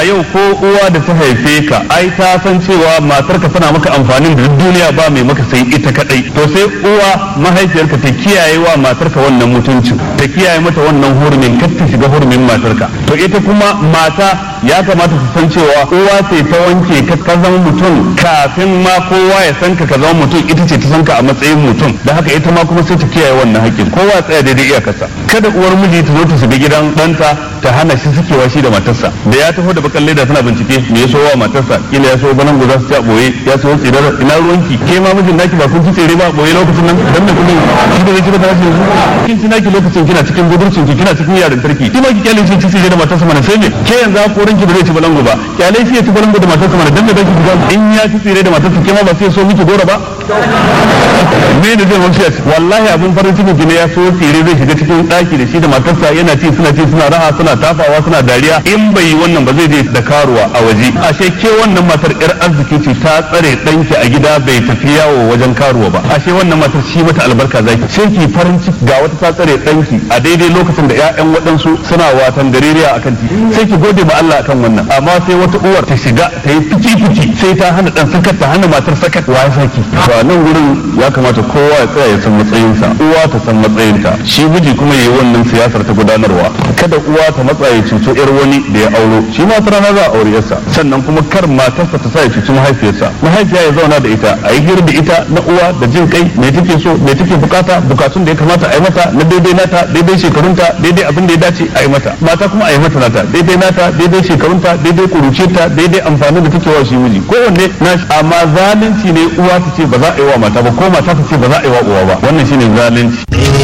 yau ko uwa da ta haife ka ai ta san cewa matarka tana maka amfanin da duk duniya ba mai maka sai ita kadai to sai uwa mahaifiyarka ta kiyaye wa matarka wannan mutuncin ta kiyaye mata wannan hurumin kar ta shiga hurumin matarka to ita kuma mata ya kamata su san cewa uwa ce ta wanke ka ka zama mutum kafin ma kowa ya san ka ka zama mutum ita ce ta san ka a matsayin mutum da haka ita ma kuma sai ta kiyaye wannan haƙƙin kowa tsaya daidai iyakarsa kada uwar miji ta zo ta shiga gidan ɗanta ta hana shi sukewa shi da matarsa da ya taho da bakan leda tana bincike me ya so wa matarsa kila ya so banan guza su ci a boye ya so tsirar ina ruwanki ke ma mijin naki ba kun ci tsere ba boye lokacin nan dan da kuma shi da zai ci ba ta yanzu kin ci naki lokacin kina cikin budurcin ki kina cikin yaran tarki ki ma ki kyale shi ci tsere da matarsa mana sai me ke yanzu a koran ki ba zai ci balango ba kyale shi ya ci balango da matarsa mana dan da zaki shiga in ya ci tsere da matarsa ke ma ba sai so miki gora ba me da zai mafi wallahi abun farin cikin ki ne ya so tsere zai shiga cikin daki da shi da matarsa yana ci suna ci suna raha suna tafawa suna dariya in bai yi wannan ba zai je da karuwa a waje ashe ke wannan matar yar arziki ce ta tsare danki a gida bai tafi yawo wajen karuwa ba ashe wannan matar shi mata albarka zaki sai ki farin ciki ga wata ta tsare danki a daidai lokacin da ƴaƴan waɗansu suna watan gareriya akan titi sai ki gode ma Allah akan wannan amma sai wata uwar ta shiga ta yi fici fici sai ta hana dan sakat ta hana matar sakat wa ya saki to a nan gurin ya kamata kowa ya tsaya ya san matsayinsa uwa ta san matsayinta shi miji kuma yayi wannan siyasar ta gudanarwa kada uwa ta matsa ya cuto yar wani da ya auro shi ma ta rana za a aure yarsa sannan kuma kar matarsa ta sa ya cuci mahaifiyarsa mahaifiya ya zauna da ita a yi hira da ita na uwa da jin kai me take so me take bukata bukatun da ya kamata a yi mata na daidai nata daidai shekarunta daidai abin da ya dace a yi mata mata kuma a yi mata nata daidai nata daidai shekarunta daidai kuruciyarta daidai amfani da take wa shi miji kowanne na amma zalunci ne uwa ta ce ba za a yi wa mata ba ko mata ta ce ba za a yi wa uwa ba wannan shine zalunci